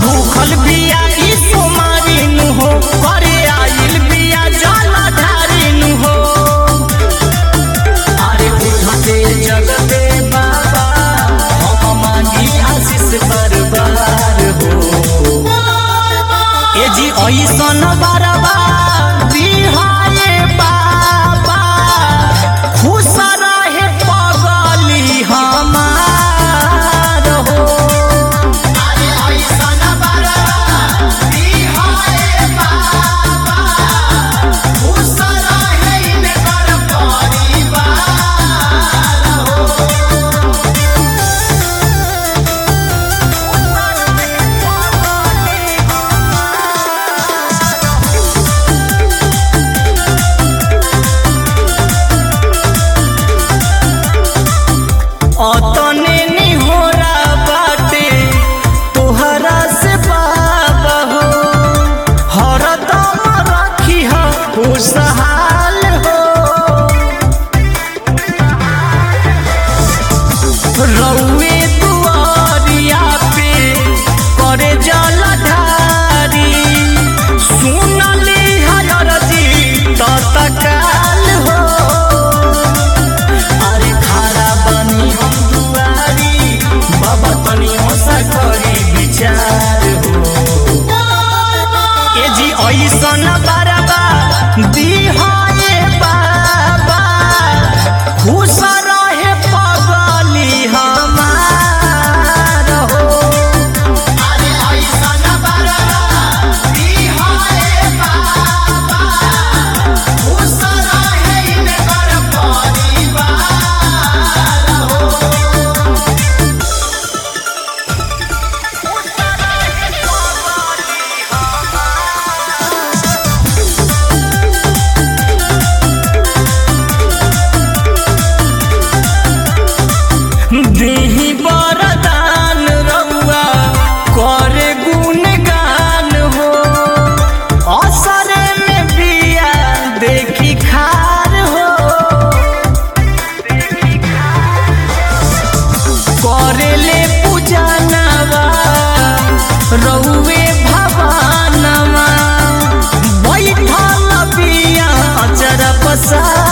भूखल बिया ई सोमारी नु हो करे आइल बिया जल ढारी नु हो अरे उठते जगते बाबा हम मांगी आशीष बरबार हो ए जी ऐसन बरबा बिहाए बाबा खुश रहे पगली हमार हो अरे ऐसन बरबा बिहाए बाबा खुश रहे इनकर परिवार हो अतने निहोरा बाटे तोहरा से बाबा हो हरदम रखी हो खुशहाल हो रउए दुआरिया पे करे जल ढारी सुनली हर जी तत्काल हो अरे खारा बनी हम दुआरी बाबा तनी होसा करी विचार हो ए जी ऐसन बरबा दिहाए बाबा खुश रहे पगली हमार हो अरे ऐसन बरबा दिहाए बाबा खुश रहे इनकर परिवार हो देही बरदान रउआ करे गुणगान हो असरे में बिया देखी खार हो करेले पूजनवा रउए भवानवा बैठल बिया अचर पसार